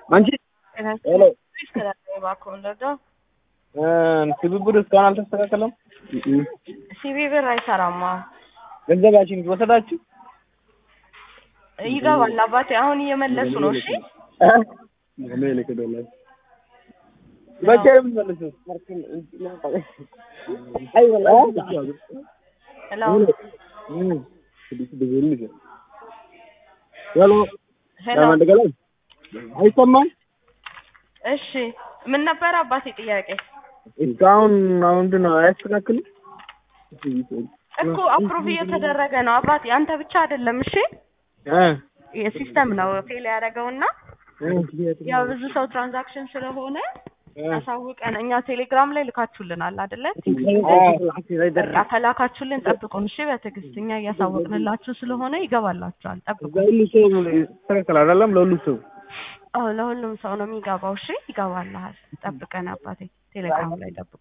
አንቺ ሄሎ ትብብር እስካሁን አልተስተካከለም። ሲቢ ብር አይሰራማ። ገንዘባችን ወሰዳችሁ? ይገባል አባቴ። አሁን እየመለሱ ነው። እሺ መቼ ነው የምትመልሱት? ሄሎ ሄሎ። አይሰማም? እሺ ምን ነበር አባቴ ጥያቄ? እስካሁን አሁን ምንድን ነው አያስተካክልም? እኮ አፕሩቭ እየተደረገ ነው አባቴ። አንተ ብቻ አይደለም። እሺ እ የሲስተም ነው ፌል ያደረገውና ያው ብዙ ሰው ትራንዛክሽን ስለሆነ አሳውቀን እኛ ቴሌግራም ላይ ልካችሁልናል አይደለ? በቃ ከላካችሁልን ጠብቁን እሺ። በትዕግስት እኛ እያሳወቅንላችሁ ስለሆነ ይገባላችኋል። ጠብቁ። ለሁሉ ሰው ይስተካከል አይደለም? ለሁሉ ሰው አዎ ለሁሉም ሰው ነው የሚገባው። እሺ ይገባልሃል። ጠብቀን አባቴ ቴሌግራም ላይ ጠብቁ።